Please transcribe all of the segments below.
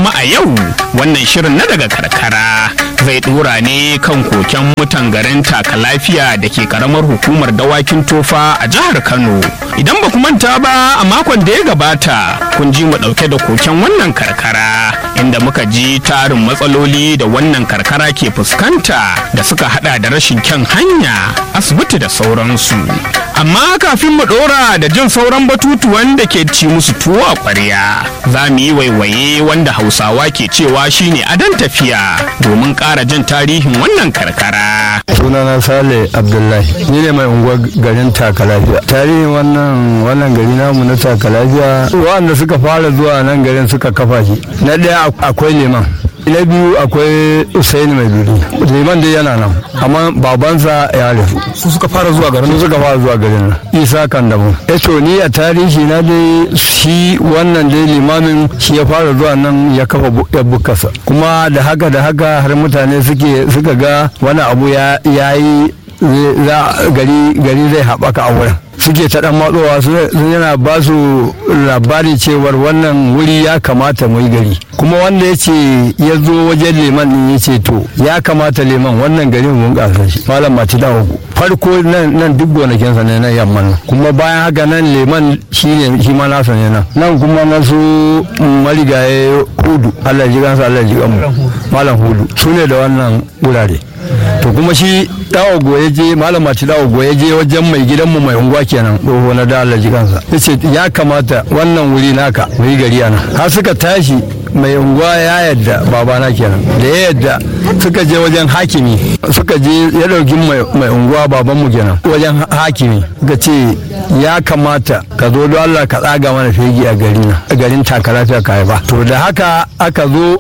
kuma a yau wannan shirin na daga karkara zai dora ne kan koken mutan garin taka lafiya da ke karamar hukumar dawakin tofa a jihar kano idan ba ku manta ba a makon da ya gabata kun ji mu dauke da koken wannan karkara inda muka ji tarin matsaloli da wannan karkara ke fuskanta da suka hada da rashin kyan hanya asibiti da sauransu amma kafin mu dora da jin sauran batutuwan da ke ci musu tuwo a kwarya za mu yi waiwaye wanda hausawa ke cewa shine adon tafiya domin ƙara jin tarihin wannan karkara sunana sale abdullahi ni ne mai unguwar garin takalafiya tarihin wannan wannan gari namu na takalafiya wanda suka fara zuwa nan garin suka kafa shi na ɗaya akwai liman na biyu akwai usaini mai duri liman dai yana nan amma babansa ya rasu su suka fara zuwa garin su suka fara zuwa garin nan isa kandamu ya to ni a tarihi na dai shi wannan dai limamin shi ya fara zuwa nan ya kafa ya bukasa kuma da haka da haka har mutane suke suka ga wani abu ya yi gari zai haɓaka a wurin suke ta dan matsowa sun yana ba su labari cewar wannan wuri ya kamata mu yi gari kuma wanda ya ce ya zo wajen leman din ya ce to ya kamata leman wannan gari mun ƙasa shi malam mati da uku farko nan duk gonakinsa ne na yamman nan kuma bayan haka nan leman shi ne shi ma nasa ne nan nan kuma na su marigaye hudu allah ji kansa allah ji kanmu malam hudu su ne da wannan wurare to kuma shi dawo goye je malama ci dawo goye je wajen mai gidanmu mai unguwa kenan doho na da Allah jikansa yace ya kamata wannan wuri naka mu yi gari ana har suka tashi mai unguwa ya yadda babana kenan da ya yadda suka je wajen hakimi suka je ya dauki mai unguwa babanmu kenan wajen hakimi ga ce ya kamata ka zo don Allah ka tsaga mana fegi a gari na a garin takalafiya ka ba to da haka aka zo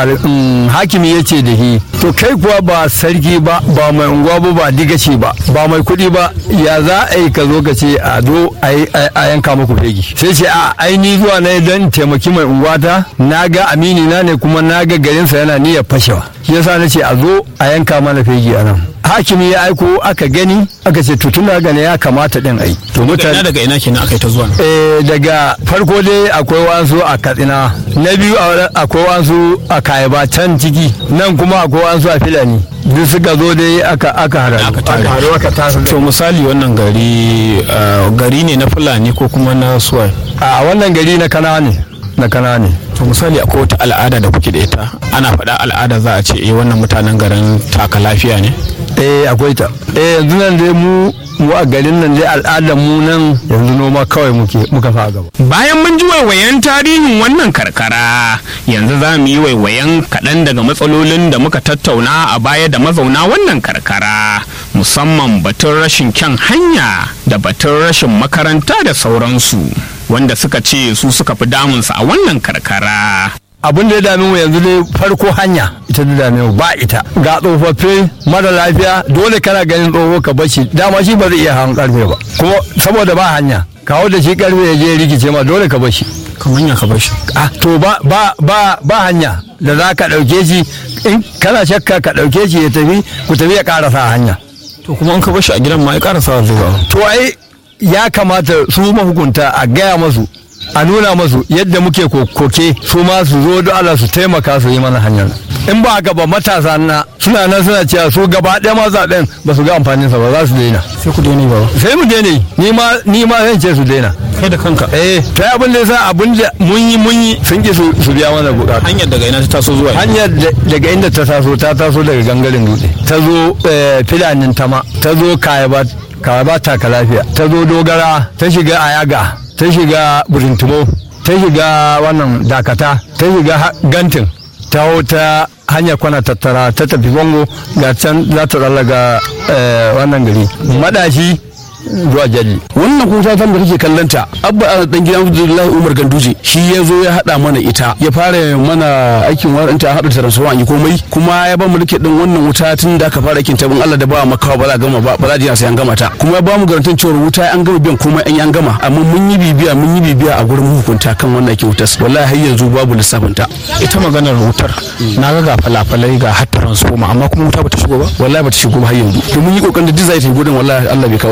hakimi ya ce da shi to kai kuwa ba sarki ba ba mai unguwa ba ba digaci ba ba mai kuɗi ba ya za a yi ka zo ka ce a zo a yanka muku fegi sai ce a aini zuwa na don taimaki mai unguwata na ga amini na ne kuma na ga garinsa yana niyyar fashewa shi yasa na ce a zo a yanka mana fegi a nan hakimi ya aiko aka gani aka ce to tun gane ya kamata din ai to mutane daga ina kenan aka yi ta zuwa eh daga farko dai akwai wasu a katsina na biyu akwai wasu a kayaba can ciki nan kuma akwai wasu a filani duk suka zo dai aka aka haru aka tare to misali wannan gari gari ne na fulani ko kuma na suwai a wannan gari na kana ne na kana ne to misali akwai wata al'ada da kuke da ita ana faɗa al'ada za a ce eh wannan mutanen garin taka lafiya ne eh akwai ta eh yanzu nan dai mu mu a garin nan dai al'adar mu nan yanzu noma kawai muke muka fa gaba bayan mun ji waiwayen tarihin wannan karkara yanzu za mu yi waiwayen kaɗan daga matsalolin da muka tattauna a baya da mazauna wannan karkara musamman batun rashin kyan hanya da batun rashin makaranta da sauransu wanda suka ce su suka fi damunsu a wannan karkara abin da ya dame mu yanzu dai farko hanya ita da dame mu ba ita ga tsofaffi mara lafiya dole kana ganin tsoho ka bashi dama shi ba zai iya hawan karfe ba kuma saboda ba hanya kawo da shi karfe ya je rikice ma dole ka bashi kamar ya ka bashi ah to ba ba ba ba hanya da za ka dauke shi in kana shakka ka dauke shi ya tafi ku tafi ya karasa hanya to kuma an ka bashi a gidan ma ya karasa zuwa to ai ya kamata su mahukunta a gaya masu a nuna masu yadda muke koke su ma su zo da Allah su taimaka su yi mana hanyar in ba haka ba matasa na suna nan suna cewa su gaba ɗaya ma zaɓen ba su ga amfanin sa ba za su daina sai ku daina ba sai mu daina ni ma ni ma zan ce su daina kai da kanka eh ta abin da yasa abin da mun yi mun yi sun ki su biya mana bukata hanyar daga ina ta taso zuwa hanyar daga inda ta taso ta taso daga gangaren dutse ta zo filanin tama ta zo kayaba kayaba taka lafiya ta zo dogara ta shiga ayaga ta shiga burintumo ta shiga wannan dakata ta shiga gantin ta ta hanyar kwana tattara ta tafi bango ga can za ta tsallaga wannan gari madashi zuwa jalli wannan kuta tan da kake kallanta abba dan gidan Abdullahi Umar Ganduje shi ya zo ya hada mana ita ya fara mana aikin waranta hada transformer an yi komai kuma ya ba mu rike din wannan wuta tun da aka fara aikin ta bin Allah da ba makawa ba za gama ba ba za sai an gama ta kuma ya ba mu garantin cewa wuta an gama biyan komai an yi an gama amma mun yi bibiya mun yi bibiya a gurin hukunta kan wannan aikin wutar wallahi har yanzu babu lissafin ta ita maganar wutar na ga ga falafalai ga har transformer amma kuma wuta bata shigo ba wallahi bata shigo ba har yanzu to mun yi kokarin da duk zai ta gudun wallahi Allah bai kawo ta amma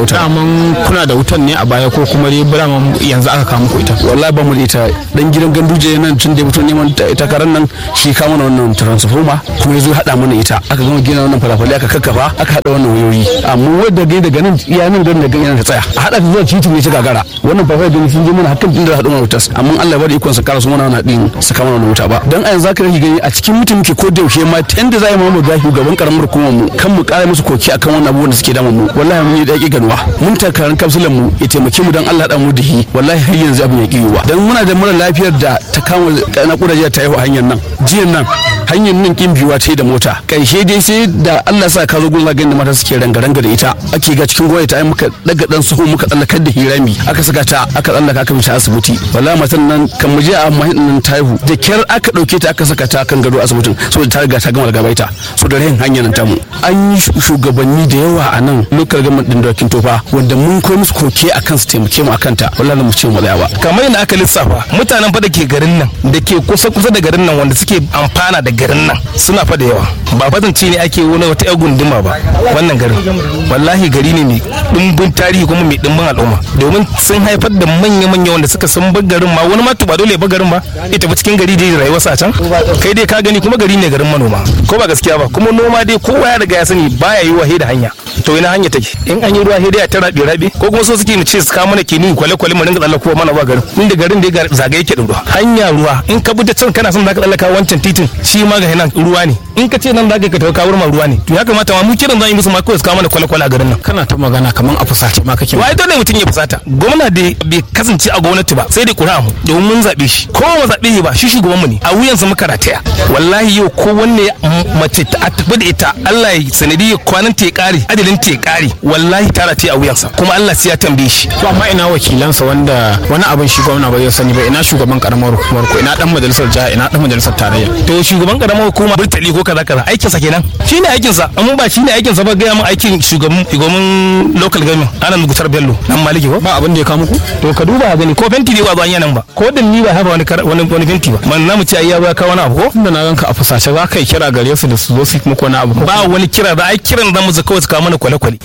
kaman kuna da wutan ne a baya ko kuma dai bura yanzu aka kawo muku ita wallahi ba mu da ita dan gidan ganduje nan tun da ya fito neman takarar nan shi ka mana wannan transformer kuma ya zo haɗa mana ita aka gama gina wannan falafalai aka kakkafa aka haɗa wannan wayoyi amma wadda gai daga nan iya nan dan daga yana ta tsaya a haɗa ta zuwa titi ne ta gagara wannan falafalai da sun je mana hakan din da haɗu mana wutas amma Allah bada ikon sa kara su mana wannan din su kama wannan wuta ba dan a yanzu zaka rage gani a cikin mutum muke ko da yaushe ma ta yanda za a yi mu da shugaban karamar hukumar mu kan mu kara musu koki akan wannan abubuwan da suke damun mu wallahi mun yi daƙi ganuwa mun takarar kapsulan mu ya taimake mu dan Allah da mu dihi wallahi har yanzu abin ya kiwa dan muna da mura lafiyar da ta kama na kudaje ta yi hanyar nan jiyan nan hanyar nan kin biyuwa ta yi da mota karshe dai sai da Allah sa ka zo gun zagayen da mata suke ranga-ranga da ita ake ga cikin gwamnati ta yi muka daga dan sahu muka tsallakar da hirami aka saka ta aka tsallaka aka mishi asibiti wallahi matan nan kan mu je a mahin nan ta haihu da kyar aka dauke ta aka saka ta kan gado asibitin saboda ta riga ta gama daga baita so da rahin hanyar nan tamu an yi shugabanni da yawa a nan lokal government din dokin tofa wanda mun koyi musu koke akan su taimake mu akan ta wallahi mu ce mu tsaya ba kamar yadda aka lissafa mutanen fa da ke garin nan da ke kusa kusa da garin nan wanda suke amfana da garin nan suna fa da yawa ba fatance ne ake wani wata yar gunduma ba wannan garin wallahi gari ne mai dimbin tarihi kuma mai dimbin al'umma domin sun haifar da manya manya wanda suka san bar garin ma wani ma ba dole ya bar garin ba ita ba cikin gari dai rayuwarsa a can kai dai ka gani kuma gari ne garin manoma ko ba gaskiya ba kuma noma dai kowa ya riga ya sani baya yi wa da hanya to ina hanya take in an yi ruwa sai dai ta rabe rabe ko kuma so suke mu ce su kawo mana kini kwale kwale mu dinga tsallako mana ba garin inda garin da zagaye yake da ruwa hanya ruwa in ka bi ta can kana son zaka tsallaka wancan titin shi ma ga nan ruwa ne in ka ce nan zaka ka tawo kawo ma ruwa ne to ya kamata ma mu kiran zan yi musu ma kawai su kawo mana kwale kwale a garin nan kana ta magana kaman a fusace ma kake wai dole mutum ya fusata gwamna da bai kasance a gwamnati ba sai dai kura mu domin mun zabe shi ko ba zabe ba shi shugaban mu ne a wuyansa muka rataya wallahi yau ko wanne mace ta tafi da ita Allah ya sanadi kwanan ta ya kare adalin ta ya kare wallahi ta rataya a wuyansa kuma Allah sai ya tambaye shi to amma ina wakilansa wanda wani abin shi gwamna ba zai sani ba ina shugaban karamar hukumar ko ina dan majalisar jiha ina dan majalisar tarayya to shugaban karamar hukuma burtali ko kaza kaza aikin sa kenan shine aikin sa amma ba shine aikin sa ba ga mun aikin shugaban shugaban local government ana mugutar bello dan maliki ko ba abin da ya kawo muku to ka duba gani ko fenti ne ba zuwa yanan ba ko da ni ba haba wani wani wani fenti ba man namu ce ai ya ba ka wani abu ko tunda na ganka a fusace za ka yi kira gare su da su zo su muku wani abu ba wani kira da ai kiran da mu zaka su kawo mana kwale kwale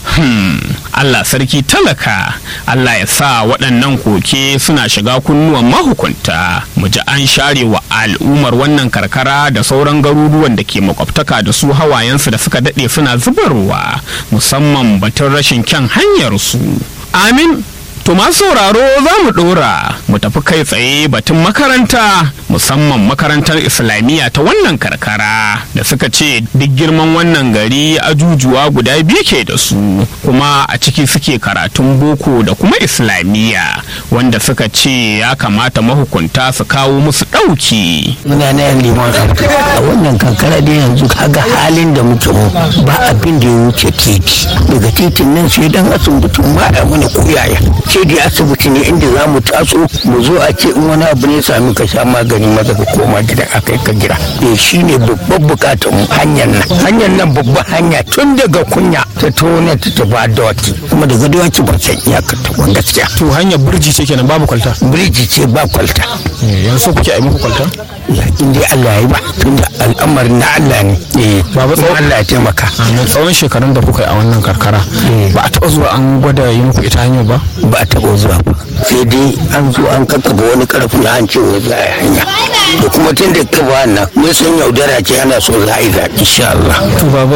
Allah sarki talaka Allah ya sa waɗannan koke suna shiga kunnuwan mahukunta mu ji an share wa al'ummar wannan karkara da sauran garuruwan da ke makwabtaka da su hawayensu da suka daɗe suna zubarwa musamman batun rashin kyan hanyarsu amin To masu sauraro za mu ɗora mu tafi kai tsaye batun makaranta musamman makarantar islamiyya ta wannan karkara da suka ce duk girman wannan gari ajujuwa guda biyu ke da su kuma a ciki suke karatun boko da kuma islamiyya wanda suka ce ya kamata mahukunta su kawo musu ɗauki. muna na yan liman a wannan kankara da yanzu kaga halin da muke mu ba abin da ya wuce titi daga titin nan sai dan asibitin ba a mana koyaya ce da asibiti ne inda za mu taso mu zo a ce in wani abu ne sami ka sha magani maza ka koma gida a kai ka gida eh shine babban bukatar mu hanyar nan hanyar nan babban hanya tun daga kunya ta tona ta tafi dawaki kuma daga dawaki ba san iyakar ta ba gaskiya To hanyar birji ce kenan babu kwalta. biriji ce ba kwalta Yanzu kuke a muku kwalta? ya in dai Allah ya yi ba tunda al'amarin na Allah ne eh Baba kuma tsawon- Allah ya taimaka A tsawon shekarun da kuka yi a wannan karkara ba a taɓa zuwa an gwada yi muku ita hanyar ba? ba a taɓa zuwa ba sai dai an zo an kakkaba wani karfin an ce wai za a yi hanya da kuma tun da ka ba nan mun san yaudara ce ana so za a yi zaɓi insha Allah To baba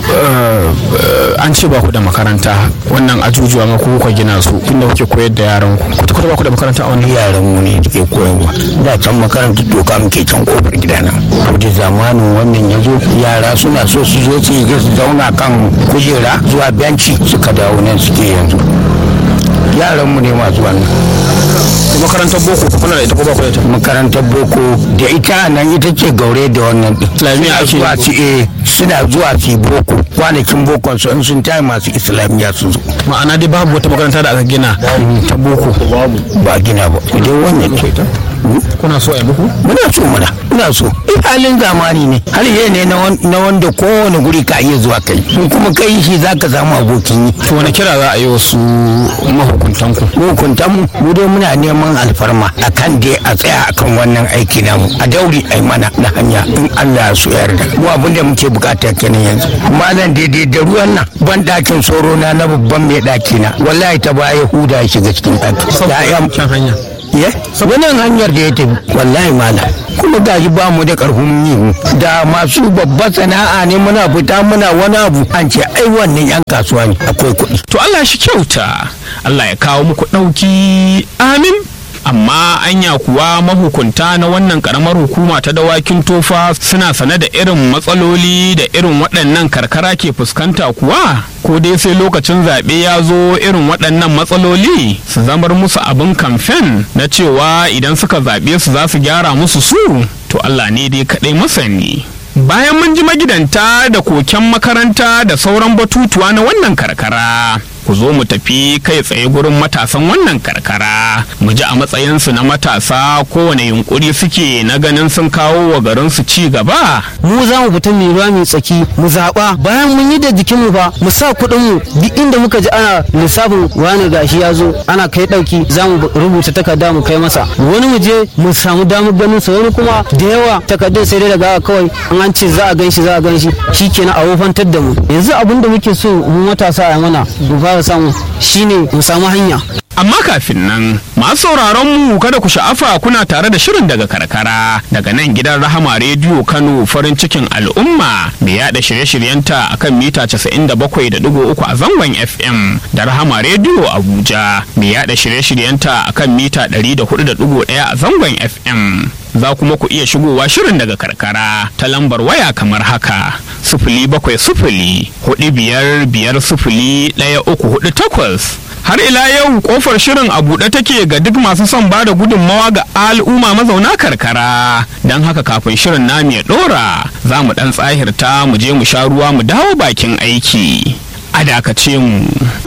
eh, an ce ba ku da makaranta wannan ajujuwa ma ku kuka gina su inda kuke koyar da yaran ku kuta kuta ba ku da makaranta a wannan yaran mu ne ke koyarwa da can makarantar doka muke can kofar gidana to da zamanin wannan ya zo yara suna so su zo su yi su zauna kan kujera zuwa benci suka dawo nan suke yanzu yaran mu ne masu wannan makarantar boko ku kuna da ita ko ba ku da ita makarantar boko da ita nan ita ce gaure da wannan din. Islamiyya Suna ake zuwa su eh suna zuwa su yi boko kwanakin bokon su in sun tayi masu islamiyya su zo ma'ana dai babu wata makaranta da aka gina ta boko ba gina ba idan wannan ce kuna so a yi muku muna so muna muna so duk halin zamani ne har ne na wanda kowane guri ka iya zuwa kai in kuma kai shi za ka samu abokin yi to wani kira za a yi wasu mahukuntan ku mahukuntan mu mu dai muna neman alfarma akan dai a tsaya akan wannan aiki namu a dauri ai mana na hanya in Allah ya so yarda mu abin da muke bukata kenan yanzu malam daidai da ruwan nan ban dakin soro na na babban mai daki na wallahi ta baya huda ya shiga cikin daki kan hanya ye wannan hanyar da ya tafi wallahi malam kuma gashi ba mu da karfin yi da masu babbar sana'a ne muna fita muna wani abu an ce ai wannan yan kasuwa ne akwai kuɗi to Allah shi kyauta Allah ya kawo muku ɗauki amin amma anya kuwa mahukunta na wannan karamar hukuma ta dawakin tofa suna sane da irin matsaloli da irin waɗannan karkara ke fuskanta kuwa ko dai sai lokacin zaɓe ya zo irin waɗannan matsaloli su zamar musu abin kamfen na cewa idan suka zaɓe su za su gyara musu su to Allah ne dai kaɗai masani bayan mun ji magidanta da koken makaranta da sauran batutuwa na wannan karkara ku zo mu tafi kai tsaye gurin matasan wannan karkara mu ji a matsayinsu na matasa kowane yunkuri suke na ganin sun kawo wa garinsu ci gaba mu za mu fita mai ruwa mai tsaki mu zaɓa bayan mun yi da jikinmu fa mu sa kuɗin mu duk inda muka ji ana lissafin wani gashi ya zo ana kai ɗauki za mu rubuta takarda mu kai masa wani mu je mu samu damar ganin sa wani kuma da yawa takardun sai dai daga kawai an ce za a gan shi za a gan shi shikenan a wofantar da mu yanzu abin da muke so mu matasa a mana fara samu shine mu samu hanya amma kafin nan masu sauraron mu kada ku sha'afa kuna tare da shirin daga karkara daga nan gidan rahama rediyo kano farin cikin al'umma mai yada shirye-shiryenta akan mita 97.3 a zangon fm da rahama rediyo abuja mai yada shirye-shiryenta akan mita 104.1 a zangon fm za kuma ku iya shigowa shirin daga karkara ta lambar waya kamar haka sufuli bakwai sufuli hudu biyar biyar sufuli ɗaya uku hudu takwas har ila yau kofar shirin a buɗe take ga duk masu son ba da gudunmawa ga al'umma mazauna karkara don haka kafin shirin namu ya ɗora za mu ɗan tsahirta mu je mu sha ruwa mu dawo bakin aiki a dakace mu